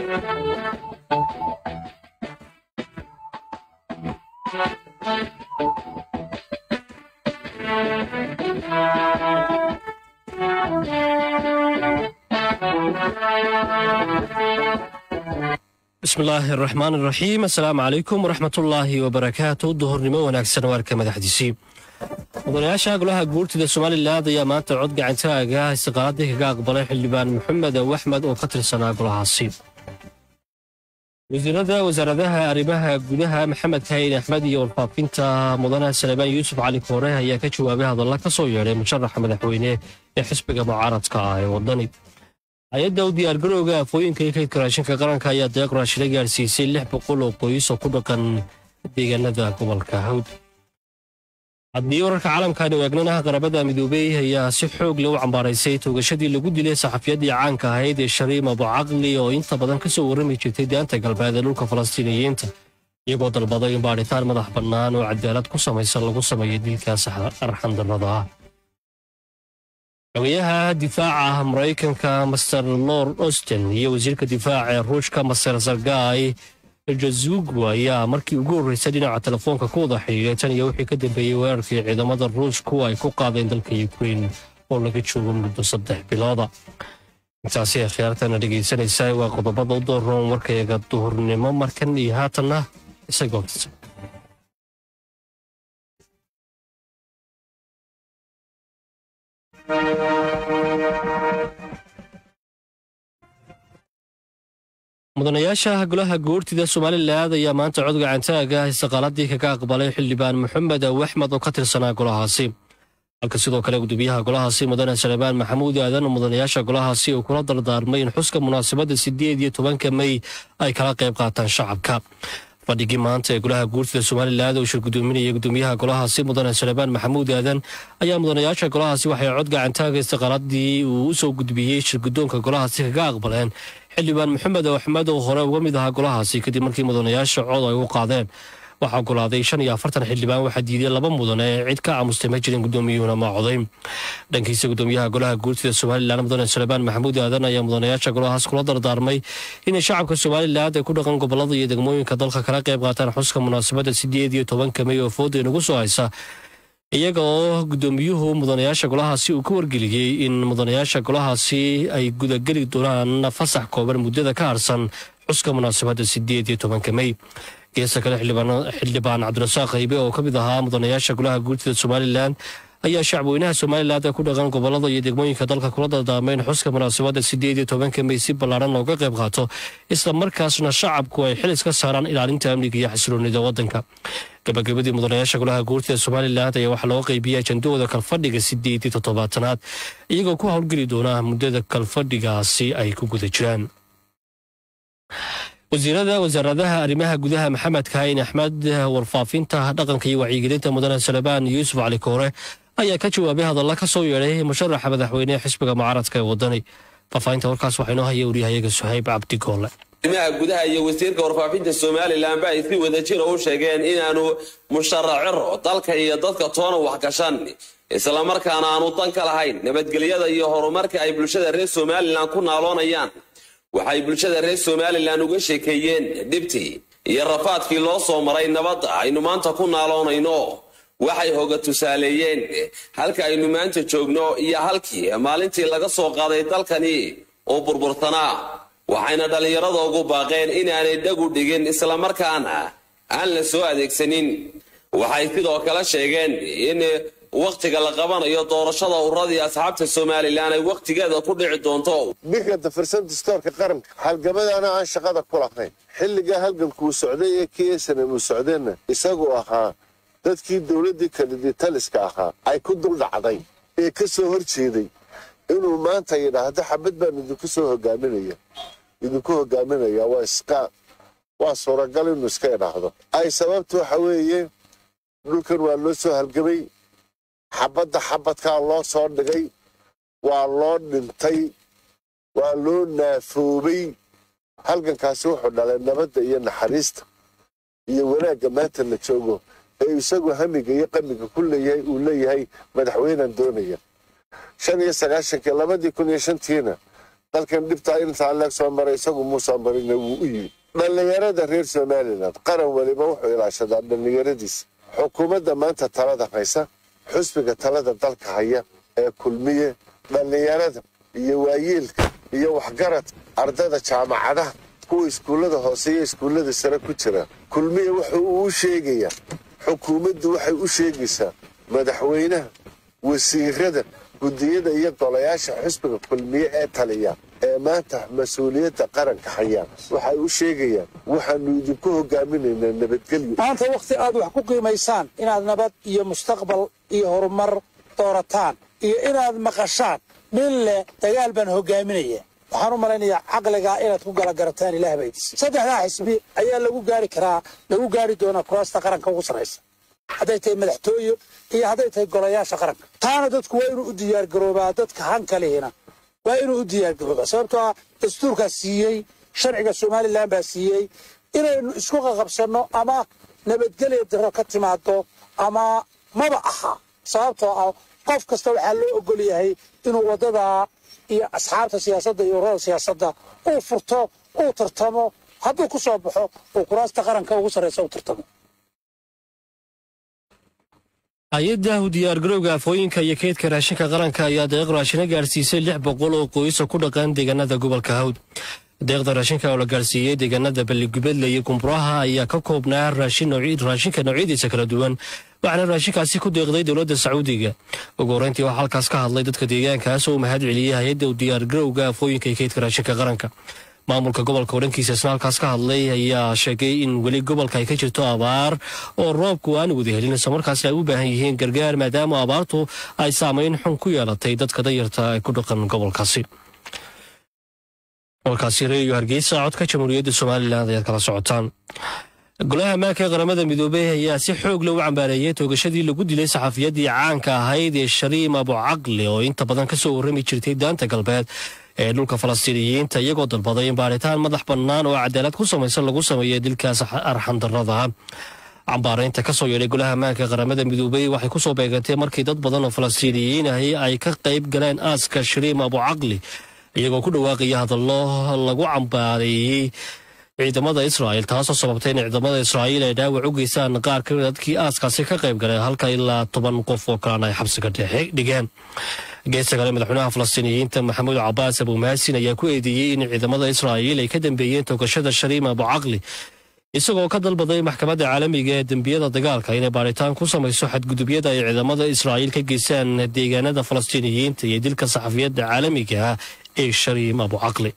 bismillaahi araxmaan iraxiim assalaamu calaykum waraxmatullaahi wabarakaatu duhurnimo wanaagsan waarka madaxdiisii mudanayaasha golaha guurtida somalilan ayaa maanta cod gacantaaga istiqaaladii kaga aqbalay xildhibaan maxamed aw axmed oo ka tirsanaa golahaasi wasiirada wasaaradaha arrimaha gudaha maxamed kayin axmed iyo warfaafinta mudane salebaan yuusuf cali koore ayaa ka jawaabay hadalla ka soo yeedhay musharaxa madaxweyne ee xisbiga mucaaradka ah ee wadani hay-adda u diyaargarowga afooyinka iyo kaydka raashinka qaranka ayaa deeq raashina gaarsiisay lix boqol oo qoys oo ku dhaqan deegaanada gobolka hawd haddii wararka caalamkaani eegnanaha qarabada midoobey ayaa si xoog leh u cambaaraysay toogashadii lagu dilay saxafiyaddii caanka ahayd ee shariim abucaqli oo inta badan ka soo warrami jirtay daanta galbeed ee dhulka falastiiniyiinta iyagoo dalbaday in baadhitaan madax bannaan oo cadaalad ku samaysan lagu sameeyo dilkaas arxandarrada ah xogayaha difaaca maraykanka master lord austin iyo wasiirka difaaca ee ruushka master sargay jazugu ayaa markii ugu horreysay dhinaca telefoonka ku wada xidhiiray tan iyo wixii ka dambeeyey weerarkii ciidamada ruushku ay ku qaadeen dalka ukrain oo laga joogo muddo saddex bilooda intaasi ay khiyaartana dhegaysanaysaa waa qodobada u dooroon warkayaga duhurnimo markan iyo haatanna isagoo mudanayaasha golaha guurtida somalilan ayaa maanta cod gacantaaga istiqaaladii kaga aqbalay xildhibaan maxamed aw axmed oo ka tirsanaa golahaasi halka sidoo kale gudoomiyaha golahaasi mudane salebaan maxamuud aadan mudanayaasha golahaasi uu kula dardaarmay in xuska munaasabadda sideed iyo tobanka mey ay kala qayb qaataan shacabka fadhigii maanta ee golaha guurtida somalilan oo shir gudoominaya gudoomiyaha golahaasi mudane salebaan maxamuud aadan ayaa mudanayaasha golahaasi waxay cod gacantaaga istiqaaladii uu u soo gudbiyey shir gudoonka golahaasi kaga aqbaleen xildhibaan maxamed oo axmed oo hore uga mid ahaa golahaasi kadib markii mudanayaasha cod ay u qaadeen waxaa ogolaaday shan iyo afartan xildhibaan waxaa diiday laba mudane ee cid ka aamustay ma jirin gudoomiyuhuna ma coday dhankiisa gudoomiyaha golaha guurtida somalilan mudane salebaan maxamuud aadan ayaa mudanayaasha golahaas kula dardaarmay inay shacabka somalilan ay ku dhaqan gobolada iyo degmooyinka dalka kala qayb qaataan xuska munaasabadda sideed iyo tobanka mey oo fooda inagu soo haysa iyaga oo gudoomiyuhu mudanayaasha golahaasi uu ka wargeliyey in mudanayaasha golahaasi ay gudageli doonaan fasax kooban muddada ka harsan xuska munaasabadda sideed iyo tobanka mey geesta kale xildhibaan cabdirasaaq haybe oo ka mid ahaa mudanayaasha golaha guurtida somalilan ayaa shacbweynaha somalilan ee ku dhaqan gobolada iyo degmooyinka dalka kula dardaarmay in xuska munaasabadda sideed iyo tobanka mey si ballaaran looga qayb qaato isla markaasna shacabku ay xil iska saaraan ilaalinta amniga iyo xasiloonida waddanka gabagabadii mudanayaasha golaha guurtida somalilan ayaa waxaa looga qaybiyey ajandahooda kalfadhiga sideed iyo toddobaatanaad iyagoo ku howlgeli doona muddada kalfadhigaasi ay ku guda jiraan wasiirada wasaaradaha arrimaha gudaha maxamed kaayin axmed warfaafinta dhaqanka iyo wacyigelinta mudane salebaan yuusuf cali koore ayaa ka jawaabay hadalla ka soo yeedhay musharaxa madaxweyne ee xisbiga mucaaradka ee wadani faahfaahinta warkaas waxaa inoo haya waryahayaga suhayb cabdigoole arrimaha gudaha iyo wasiirka warfaafinta somalilan ba ay si wadajira u sheegeen inaanu musharaciro dalka iyo dadka toona wax gashan islamarkaana aanu dan ka lahayn nabadgelyada iyo horumarka ay bulshada reer somalilan ku naaloonayaan waxay bulshada reer somalilan uga sheekeeyeen dhibtii iyo rafaadkii loo soo maray nabadda aynu maanta ku naaloonayno waxay hoga tusaaleeyeen halka aynu maanta joogno iyo halkii maalintii laga soo qaaday dalkani oo burburtanaa waxayna dhallinyarada ugu baaqeen inaanay dhagu dhigin islamarkaana aan la soo adeegsanin waxay sidoo kale sheegeen in wakhtiga la qabanayo doorashada uradii asxaabta somalilan ay wakhtigeeda ku dhici doonto bikanta firsan dastoorka qaranka halgamadaana aan shaqada ku lahayn xilligaa halgankuu socday ee ksanam uu socdeenna isagu ahaa dadkii dowladdii kaniditaliska ahaa ay ku dul dhacday ee ka soo hor jeeday inuu maanta yidhaahdo xabad baan idinku soo hogaaminaya idinku hogaaminaya waa iska waa suuragal inuu iska idhaahdo ay sababta waxa weeye dhulkan waa loo soo halgamay xabadda xabadkaa loo soo dhigay waa loo dhintay waa loo naafoobay halgankaasi wuxuu dhalay nabadda iyo naxariista iyo wanaagga maanta la joogo ee isagu hamiga iyo qamiga ku leeyahay uu leeyahay madaxweynan doonaya shan iyo sagaashankii labadii kun iyo shantiina dalkan dhibtaa intaa leeg soo maray isagu muusan marina wuu u yimi dhallinyarada reer somalilan qaran weliba wuxuu ilaashadaa dhallinyaradiisa xukuumadda maanta talada haysa xusbiga talada dalka haya ee kulmiye dhallinyarada iyo waayeelka iyo waxgaradka ardada jaamacadaha kuwa iskuullada hoose iyo iskuullada sare ku jira kulmiye wuxuu uu sheegayaa xukuumaddu waxay u sheegaysaa madaxweynaha wasiirada guddiyada iyo golayaasha xusbiga kulmiye ee taliya ee maanta mas-uuliyadda qaranka hayaan waxay u sheegayaan waxaanu idinku hogaaminaynaa nabadgelyo maanta wakhti aad wax ku qiimaysaan inaad nabad iyo mustaqbal iyo horumar doorataan iyo inaad maqashaan nin leh dagaal baan hogaaminaya waxaan u malaynayaa caqligaa inaad ku gala garataan ilaah baydis saddexdaa xisbi ayaa lagu gaari karaa lagu gaari doonaa kuraasta qaranka ugu sarraysa hadday tahay madaxtooyo iyo hadday tahay golayaasha qaranka taana dadku waa inuu u diyaargaroobaa dadka hankalihina waa inuu u diyaargaroobaa sababtoo ah dastuurkaa siiyey sharciga somalilan baa siiyey inaynu isku qaqabsanno ama nabadgelya diro ka timaado ama maba aha sababtoo ah qof kasta waxaa loo ogol yahay inuu waddadaa iyo asxaabta siyaasadda iyo ururada siyaasadda uu furto uu tartamo hadduu ku soo baxo uu kuraasta qaranka ugu sarraysa u tartamo hay-adda diyaargarowga afooyinka iyo keydka raashinka qaranka ayaa deeq raashina gaarsiisay lix boqol oo qoysa ku dhaqan deegaanada gobolka hawd deeqda raashinka oo la gaarsiiyey deegaanada balligubedle iyo gumburaha ayaa ka koobnaa raashinka noocyadiisa kala duwan waxaana raashinkaasi ku deeqday dowladda sacuudiga ugu horreyntii waxaa halkaas ka hadlay dadka deegaankaas oo u mahad celiyey hay-adda diyaargarowga afooyinka iyo keydka raashinka qaranka maamulka gobolka oo dhankiisa isna halkaas ka hadlay ayaa sheegay in weli gobolka ay ka jirto abaar oo roobku aan wada helin islamarkaasna ay u baahan yihiin gargaar maadaama abaartu ay saamayn xun ku yeelatay dadka danyarta ee ku dhaqan gobolkaasi gobolkaasi reeyo hargeysa codka jamhuuriyadda somalilan ayaad kala socotaan golaha ammaanka ee qaramada midoobey ayaa si xoog leh u cambaareeyey toogashadii lagu dilay saxafiyaddii caanka ahayd ee shariim abucaqli oo inta badan ka soo warrami jirtay daanta galbeed ee dhulka falastiiniyiinta iyagoo dalbaday in baaritaan madax bannaan oo cadaalad ku samaysan lagu sameeyo dilkaas arxandarrada cambaaraynta ka soo yeedhay golaha ammaanka ee qaramada midoobey waxay ku soo beegantay markii dad badan oo falastiiniyiin ahi ay ka qayb galeen aaska shariim abucaqli iyagoo ku dhawaaqaya hadallo lagu cambaareeyey ciidamada israa'il taasoo sababtay in ciidamada israa'iil ay dhaawac u geystaan qaar ka mid dadkii aaskaasi ka qayb galay halka ilaa toban qof oo kalena ay xabsiga dhigeen geesta kale madaxweynaha falastiiniyiinta maxamuud cabaas abumaasin ayaa ku eedeeyey in ciidamada israa'iil ay ka dambeeyeen toogashada shariim abucaqli isagoo ka dalbaday maxkamadda caalamiga ee dembiyada dagaalka inay baaritaan ku samayso xadgudubyada ay ciidamada israa'iil ka geystaan deegaanada falastiiniyiinta iyo dilka saxafiyadda caalamiga ah ee shariim abucaqli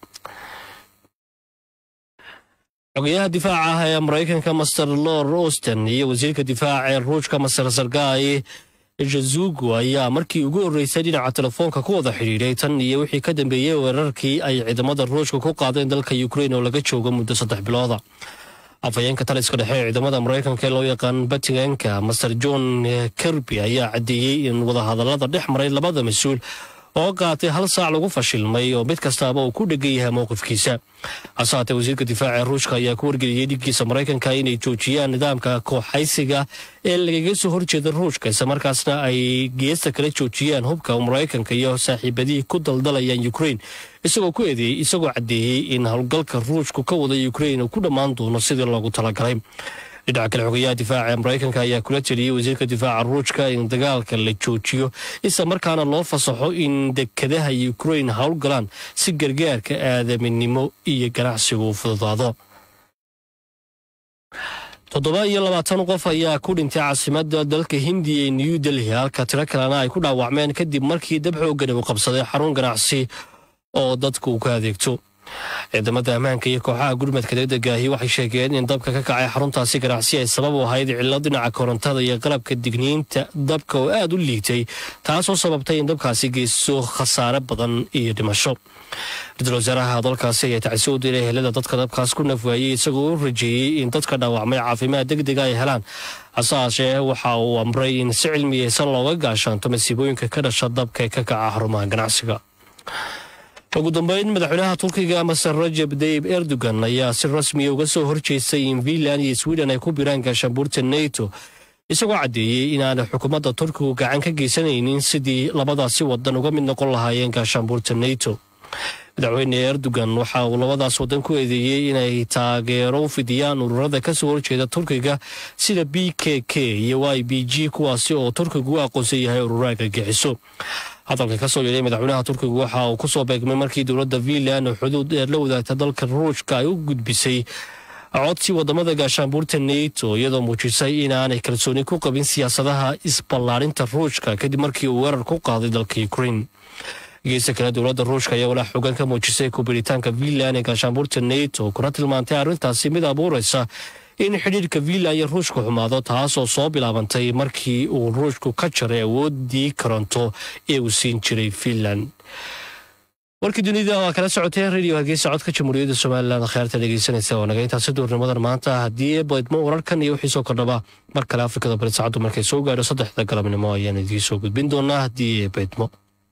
xogayaha difaaca ah ee maraykanka master lord austin iyo wasiirka difaaca ee ruushka master sargay jazugu ayaa markii ugu horreysay dhinaca telefoonka ku wada xidhiidhay tan iyo wixii ka dambeeyey weerarkii ay ciidamada ruushka ku qaadeen dalka ukrain oo laga joogo muddo saddex bilooda afhayeenka taliska dhexe ee ciidamada maraykanka ee loo yaqaan batiganka master john kirby ayaa caddeeyey in wadahadallada dhex maray labada mas-uul oo qaatay hal saac lagu fashilmay oo mid kastaaba uu ku dhegan yahay mowqifkiisa hase haatee wasiirka difaaca ee ruushka ayaa ku wargeliyey dhiggiisa maraykanka inay joojiyaan nidaamka kooxaysiga ee lagaga soo horjeeda ruushka islamarkaasna ay geesta kala joojiyaan hubka maraykanka iyo saaxiibadihii ku daldalayaan ukrain isagoo ku eedeeyey isagoo caddeeyey in howlgalka ruushku ka wada ukrain uu ku dhammaan doono sidii loogu talagalay dhinaca kale xogayaha difaaca ee maraykanka ayaa kula teliyey wasiirka difaaca ruushka in dagaalka la joojiyo isla markaana loo fasaxo in dekadaha ukrain howlgalaan si gargaarka aadaminimo iyo ganacsigu u fududaado toddoba iyo labaatan qof ayaa ku dhintay caasimadda dalka hindiya ee new delhi halka tiro kalena ay ku dhaawacmeen kadib markii dab xoogani uu qabsaday xarun ganacsi oo dadku ka adeegto ciidamada ammaanka iyo kooxaha gurmadka degdegaahi waxay sheegeen in dabka ka kacay xaruntaasi ganacsi ay sabab u ahayd cilo dhinaca korontada iyo qalabka digniinta dabka oo aad u liitay taasoo sababtay in dabkaasi geysto khasaare badan iyo dhimasho ra-iisul wasaaraha dalkaasi ayaa tacsi u diray helada dadka dabkaas ku nafwaayey isagoo u rajeeyey in dadka dhaawacmay caafimaad degdega ay helaan hase haashee waxa uu amray in si cilmiyeysan looga gaashaanto masiibooyinka ka dhasha dabka ee ka kaca xarumaha ganacsiga ugu dambeyn madaxweynaha turkiga maser rajab dayib erdogan ayaa si rasmiya uga soo horjeestay in finland iyo sweden ay ku biraan gaashaanbuurta neto isagoo caddeeyey inaanay xukuumadda turkigu gacan ka geysanaynin sidii labadaasi wadan uga mid noqon lahaayeen gaashaanbuurta neto madaxweyne erdogan waxa uu labadaas waddan ku eedeeyey inay taageero u fidiyaan ururada kasoo horjeeda turkiga sida b k k iyo y b g kuwaasi oo turkigu u aqoonsan yahay urura argagixiso hadalka kasoo yeedhay madaxweynaha turkiga waxa uu kusoo beegmay markii dowladda finland oo xuduud dheer la wadaagta dalka ruushka ay u gudbisay codsi wadamada gaashaanbuurta neto iyadoo muujisay inaanay kalsooni ku qabin siyaasadaha isballaarinta ruushka kadib markii uu weerar ku qaaday dalka ukrain geesta kale dowladda ruushka ayaa walaa xogan ka muujisay kubiritaanka finland ee gaashaanbuurta neto kuna tilmaantay arrintaasi mid abuuraysa in xidhiirka finland iyo ruushka xumaado taasoo soo bilaabantay markii uu ruushku ka jaray awoodii koronto ee uu siin jiray finland warkii dunida waa kala socotee radio hargeysa codka jamhuuriyadda somalilan kheyrta dhegeysanaysa oo naga intaasi duurnimadan maanta haddii baydmo wararkan iyo wixii soo kordhaba mar kale afrikada bari saacaddu markay soo gaadho saddexda galabnimo ayaan idiin soo gudbin doonaa haddii baydmo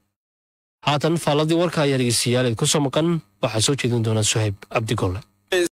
haatan faalladii warka ayaa dhegeystayaal ku soo maqan waxaa soo jeedin doonaa suhayb cabdigolle